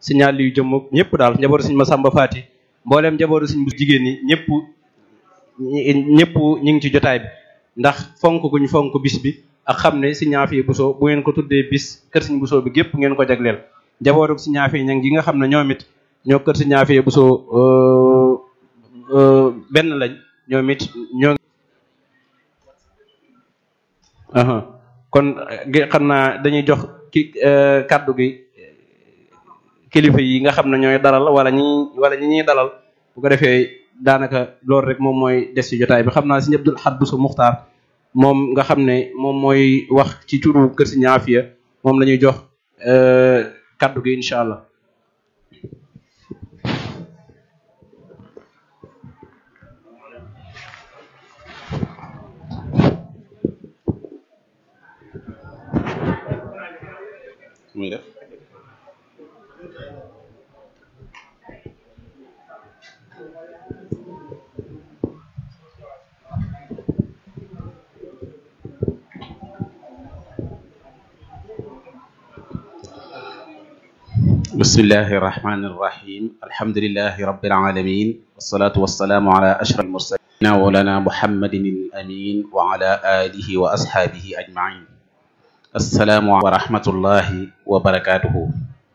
signal yu jëm ñëpp daal njabootu suñ Masamba Faati mbooleem njabootu suñ bu jigéen ñi ñëpp ñëpp ñu ngi ci jotaay bi ndax fonk guñ fonk bis bi ak xam ne si ñaafi Buso bu ngeen ko tuddee bis kër siñ Buso bi gépp ngeen ko jagleel njabootu si ñaafi ñang gi nga xam ne ñoom it ñoo kër si ñaafi Buso benn lañ ñoom it ñoo kon xam naa dañuy jox ki kaddu gi kilifa yi nga xam ne ñooy dalal wala ñi wala ñi ñuy dalal bu ko defee daanaka loolu rek moom mooy des ci jotaay bi xam naa si Abdul Ahad Bousso Muxtaar moom nga xam ne moom mooy wax ci turu kër si ñaafiya moom la ñuy jox kaddu gi incha allah. muy def bismillahi irrahmani irrahim alhamdulilahi rabbil alamin wassalatu wassalamu ala ashraf almursalin mawlana muhammadin alamin wa ala alihi wa ashabihi ajmain assalaamu wa rahmatullahi wa barakaatuhu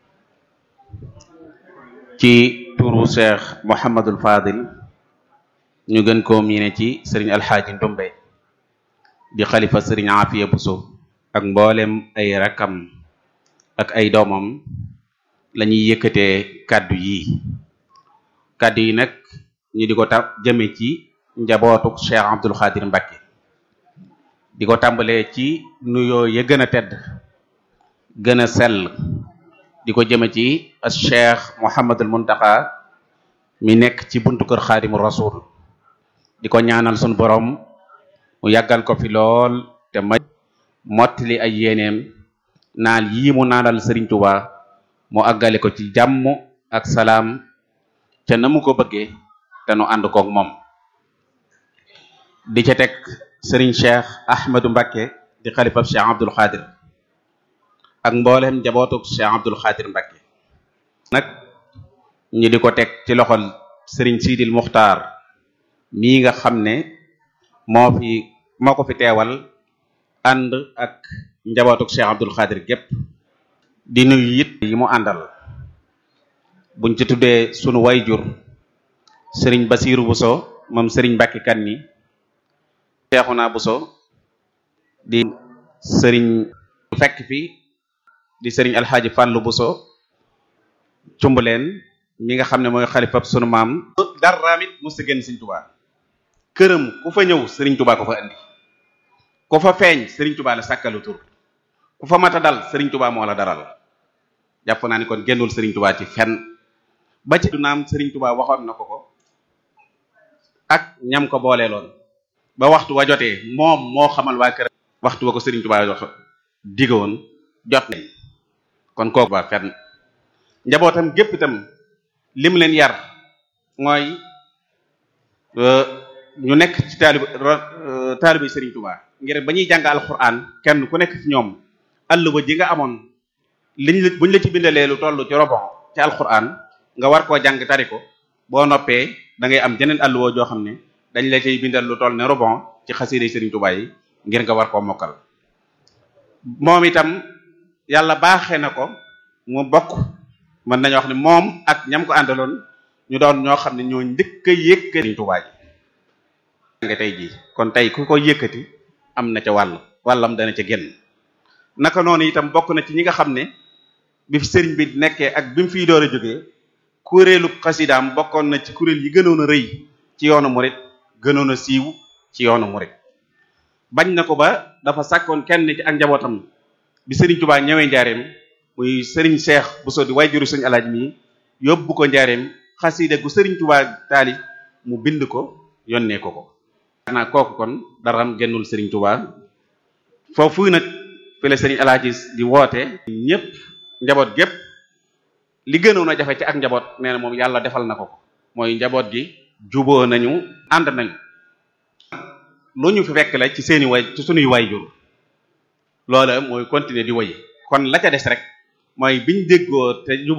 ci turu cheikh Mouhamadul Fadil ñu gën koo miine ci sëriñ alxaaji Ndumbe di xalifa sëriñ Afiya Buso ak mboolem ay rakkam ak ay doomam la ñuy yëkkatee kàddu yi kàddu yi nag ñu di ko ta jëme ci njabootuk cheikh Abdul Xaadir Mbakke di ko tàmbalee ci nuyoo ya gën a tedd gën a sell di ko jëme ci as cheikh Mouhamadul Muntaqa mi nekk ci buntu kër xaadimu rasul di ko ñaanal sun borom mu yàggal ko fi lool te ma mottali ay yéeneem naal yii mu naanal Sëriñ Tuba mu àggale ko ci jàmm ak salaam ca na mu ko bëggee te nu ànd koog moom di ca teg sëriñ cheikh ahmadu mbakke di xalifab cheikh abdul xaadir ak mboolem njabootuk cheikh abdul xaadir mbakke nag ñu di ko teg ci loxol sëriñ siidil muxtaar mii nga xam ne moo fi moo ko fi teewal ànd ak njabootuk cheikh abdul xaadir gépp di nuyu it yi mu àndal buñ ci tuddee sunu wayjur sëriñ basiiru buso moom sëriñ mbàkke kan ni Seexuna Buso di sëriñ fekk fi di sëriñ alxaaji Fàllu Buso cumbuleen mi nga xam ne mooy xalifab sunu maam daraamit musta génn sëriñ Tubaa këram ku fa ñëw sëriñ Tubaa ko fa andi ku fa feeñ sëriñ Tubaa la sàkkalu tur ku fa mata dal sëriñ Tubaa moo la daral jàpp naa ni kon génnul sëriñ Tubaa ci fenn ba ci du naam sëriñ Tubaa waxoon na ko ko ak ñam ko booleeloon ba waxtu wa jotee moom moo xamal waa kër waxtu wa ko Serigne Touba jox digoon jot nañ kon kooku ba fenn njabootam gépp itam lim leen yar mooy ñu nekk ci taalibu taalibu Serigne Touba ngir ba ñuy jàng alquran kenn ku nekk ci ñoom àlluba ji nga amoon liñ la buñ la ci bindalee lu toll ci robon ci alquran nga war koo jàng tari ko boo noppee da ngay am jeneen àlluwa joo xam ne dañ la cay bindal lu toll ne robon ci xasida Serigne Touba yi ngir nga war koo mokkal moom itam yàlla baaxee na ko mu bokk mën nañu wax ne moom ak ñam ko àndaloon ñu doon ñoo xam ne ñoo njëkk a yëkkati Serigne Touba yi nga tey jii kon tey ku ko yëkkati am na ca wàll wàllam dana ca génn naka noonu itam bokk na ci ñi nga xam ne bi fi sëriñ bi nekkee ak bi mu fiy door a jógee kuréelu xasidaam bokkoon na ci kuréel yi gënoon a rëy ci yoonu murit gënoon a siiw ci yoonu murit bañ na ko ba dafa sàkkoon kenn ci ak njabootam bi sëriñ Touba ñëwee njaareem muy sëriñ Cheikh Bousso di wayjuru sëriñ alaaj mi yóbbu ko njaareem xasida gu sëriñ Touba taali mu bind ko yónnee ko ko naa kooku kon daram gennul sëriñ Touba foofu nag fi la sëriñ alaaji di woote ñëpp njaboot gépp li gënoon a jafe ci ak njaboot nee na moom yàlla defal na ko ko mooy njaboot gi juboo nañu ànd nañu lu ñu fi fekk la ci seeni way ci sunuy waajur loola mooy continuer di way kon la ca des rek mooy biñ déggoo te